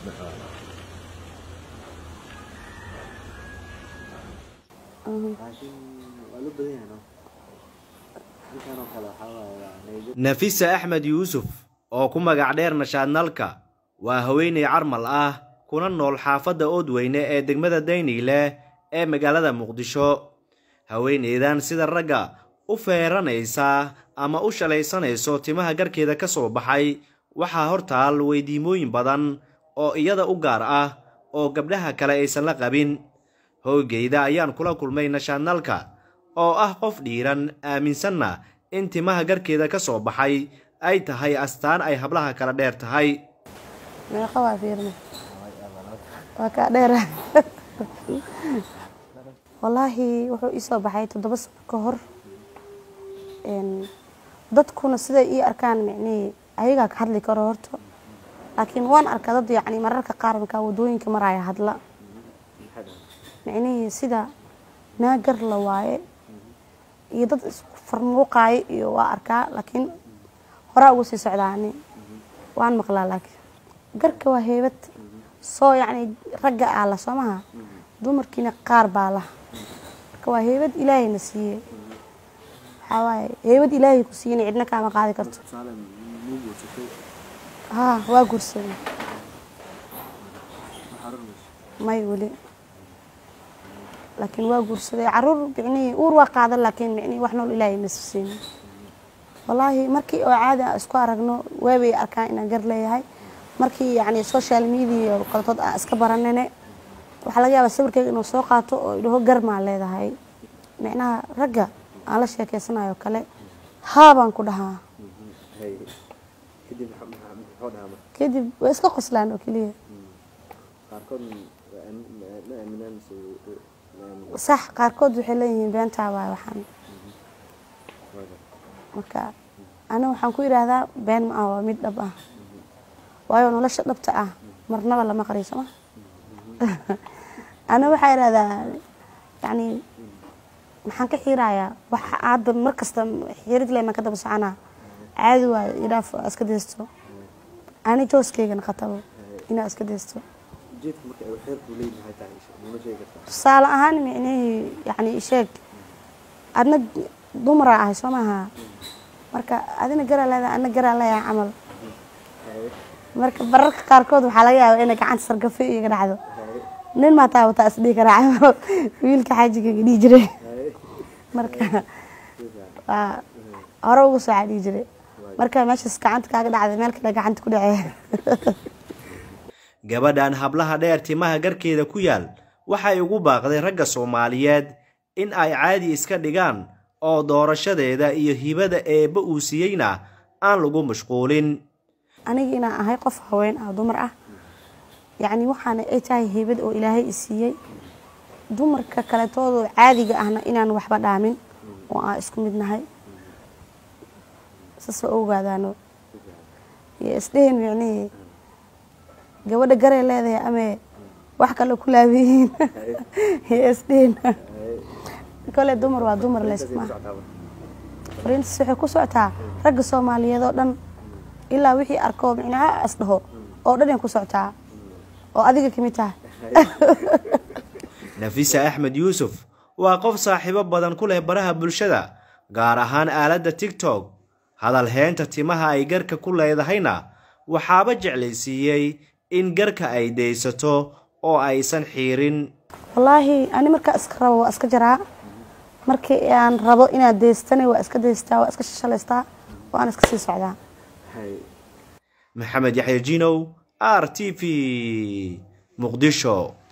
laakiin waa loo badan yahay no halkan oo kale waxaa waaye waa nairobi nafisa axmed yuusuf oo ku magac dheer nashaadnalka waa haweeney carmal ah kuna nool xaafadda oodweyne ee degmada dayniile ee magaalada muqdisho haweeneydan sida ragga u feeranaysa ama u shalaysanayso timaha garkeeda ka soo baxay waxaa hortaal weydiimooyin badan oo iyada u gaar ah oo gabdhaha kale aysan la qabin hoygeyda ayaan kula kulmay nashaadnalka oo ah qof dhiiran aaminsanna in timaha garkeeda ka soo baxay ay tahay astaan ay hablaha kala dheer tahay meeqa waa fiirna waa kaa dheera wallaahi wuxuu ii soo baxay toddoba sano ka hor Een, dadkuna siday ii arkaan micnihii ayagaa ka hadli karo horta laakiin waan arkaa dad yacni mararka qaar markaa wadooyinka maraya hadla micnihii sida naagar la waaye iyo dad isku farmuuqaayo iyo waa arkaa laakiin horaa uga sii socdaani waan maqlaa laakiin garka waa heybad soo yacni ragga aa la soo maha dumarkiina qaar baa lah marka waa heybad ilaahayna siiyey waxaa waaye heybad ilaahay ku siiyana cidna kaama qaadi karto tusaale muu guursatay haa waa guursaday ma xarunayso may weli laakiin waa guursaday caruur micnihii uur waa qaadan laakiin micnihii wax nool ilaahay ma siin wallaahi markii oo caadi aan isku aragno waabay arkaan inaan gar leeyahay markii yacni social media oo kaletood aan iska baranane waxaa laga yaabaa sawirkeyga inuu soo qaato oo idhaho gar maa leedahay micnaha ragga aan la sheekeysanayo kale haa baan ku dhahaa hay kadib maxa- maxa- muxuu dhahaa marka kadib way iska qoslaan oo keliya qaarkood waa aamin- ma ma aaminaan mise way- ma aaminaan sax qaarkood waxay leeyihiin beentaa waay waxaan waaga marka aniga waxaan ku idhaahdaa been ma ah waa mid dhab ah waayo nolosha dhabta ah marnaba lama qariyo ma aniga waxaa idhahdaa yacni maxaan ka xiirayaa waxa hadda mar kasta xiirid le maan ka daba soconaa caadi waayo idhaaf aa iska deysto ani jooskaygana khatabo inaa iska deysto ujeedka marka ay xeerku leeyihin maxay tahay nima sheegi kartaa tusaale ahaan micnihii yacni sheeg adna dumaraa ahay soo maaha marka adina garaa leedahay adna garaa leeyahay camal marka bararka qaarkood waxaa laga yaabaa inay gacanta sargafe iyaga dhacdo nin maa taa wataa isdhihi karaa camal wiilka xaajigayga dhihi jiray marka waa hore uga soo dhihi jiray marka meeshaas gacanta kaaga dhacday meel kale gacanta ku dhacee gabadhan hablaha dheer timaha garkeeda ku yaal waxay ugu baaqday ragga soomaaliyeed in ay caadi iska dhigaan oo doorashadeeda iyo hibada eebba uu siiyeyna aan lagu mashquulin aniga inaan ahay qof haween ah dumar ah yacni waxaana ay tahay heybad oo ilaahay i siiyey dumarka kaletoodoo caadiga ahna inaan waxba dhaamin oo aan isku mid nahay sasoo ogaadaano iyo isdhehen micnihii gabadha garay leedahay amee wax kale ku laabiyihiin iyo isdhehen kole dumar waa dumar leysma fariintaas waxay ku socotaa ragga soomaaliyeed oo dhan ilaa wixii arkoo micnaha is dhaho oo dhan ay ku socotaa oo adiga ka mid tahay nafisa axmed yuusuf waa qof saaxiibo badan ku leh baraha bulshada gaar ahaan aaladda tigtok hadal heenta timaha ay garka ku leedahayna waxaaba jeclaysiiyey in garka ay daysato oo aysan xiirin wallaahi ani markaa iska rabo waa iska jaraa markii aan rabo inaad daystana waa iska daystaa waa iska shashalaystaa waana iska sii socdaa hay maxamed yaxya jinow r t v muqdisho